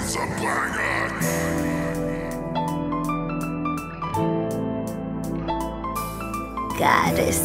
Goddess.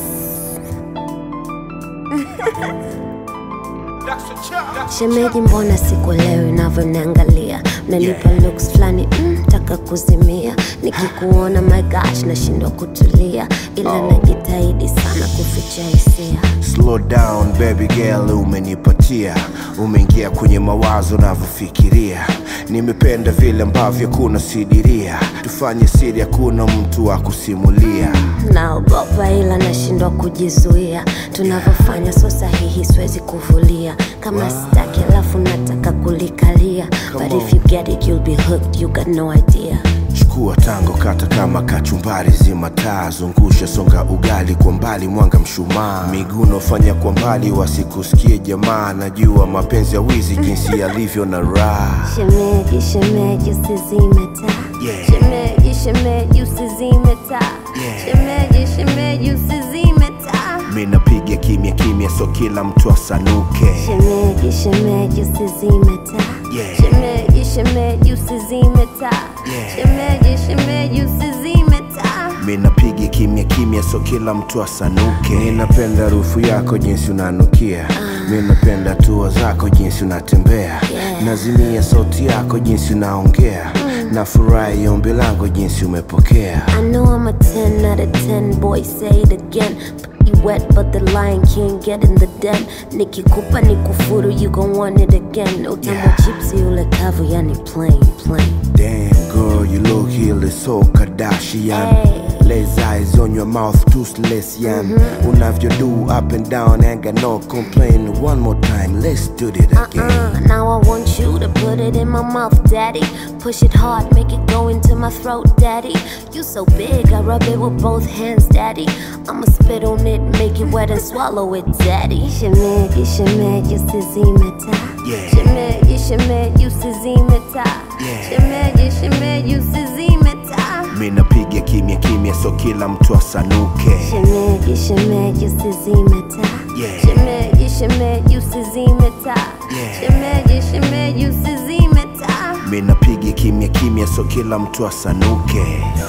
Shemeji, mbona sikuelewi unavyoniangalia? Mnanipa looks fulani mm, taka kuzimia. Nikikuona my gosh, nashindwa kutulia, ila najitahidi sana kuficha hisia. Slow down baby girl, umenipatia, umeingia kwenye mawazo navyofikiria. Nimependa vile ambavyo kuna sidiria, tufanye siri, hakuna mtu wa kusimulia. Naogopa ila nashindwa kujizuia, tunavyofanya so sahihi, siwezi kuvulia kama sitaki, alafu nataka kulikalia. But if you get it you'll be hooked, you got no idea. Chukua tango, kata kama kachumbari, zima taa, zungusha, songa ugali kwa mbali, mwanga mshumaa, miguno fanya kwa mbali, wasikusikie jamaa. Najua mapenzi ya wizi jinsi yalivyo na raha. Shemeji, shemeji, usizime taa. Yeah. Shemeji, shemeji, usizime taa. Yeah. Shemeji, shemeji, usizime taa. Mi napiga kimya kimya, so kila mtu asanuke. Shemeji, shemeji, usizime taa. Yeah. Shemeji, shemeji, usizime taa. Yeah. Shemeji, shemeji, usizime taa. Mi napiga kimya kimya, so kila mtu asanuke. Mi napenda harufu yako jinsi unanukia, mi napenda hatua zako jinsi unatembea, Yeah. nazimia sauti yako jinsi unaongea, nafurahi ombi langu jinsi umepokea. I know I'm a 10 out of 10, boy, say it again. You wet, but the lion can't get in the den. Nikikupa nikufuru, you gon' want it again. Utamu Yeah. chips ule kavu, yani plain, plain. Damn girl, you look really so Kardashian. Hey. Lays eyes on your mouth, toothless yan. Unavyo do up and down, ain't got no complain. One more time, let's do it again. Uh, now I want you to put it in my mouth, daddy. Push it hard, make it go into my throat, daddy. You so big, I rub it with both hands, daddy. I'ma spit on it, make it wet and swallow it, daddy. Shemeji, shemeji, usizime taa. Yeah. Shemeji, shemeji, usizime taa. Yeah. Shemeji, shemeji, usizime taa. Mi napiga kimya kimya, so kila mtu asanuke. Shemeji, shemeji, usizime taa. Yeah. Shemeji, shemeji, usizime taa. Yeah. Shemeji, shemeji, usizime taa. Mi napiga kimya kimya, so kila mtu asanuke.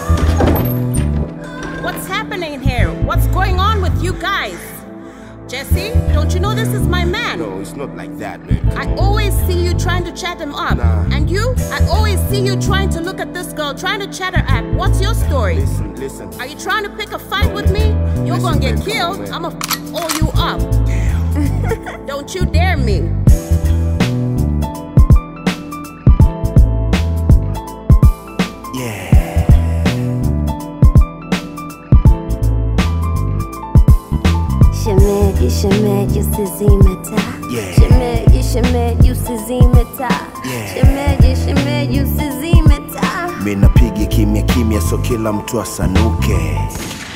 What's happening here? What's going on with you guys? Jesse, don't you know this is my man? No, it's not like that, man. I always see you trying to chat him up. Nah. And you? I always see you trying to look at this girl, trying to chat her up. What's your story? Listen, listen. Are you trying to pick a fight with me? You're Listen, gonna get man, come killed. on, man. I'ma f- all you up. Don't you dare me. Yeah. Shemeji, shemeji, usizime taa. Yeah. Shemeji, shemeji, usizime taa. Yeah. Shemeji, shemeji, usizime taa. Mi napiga kimya kimya, so kila mtu asanuke.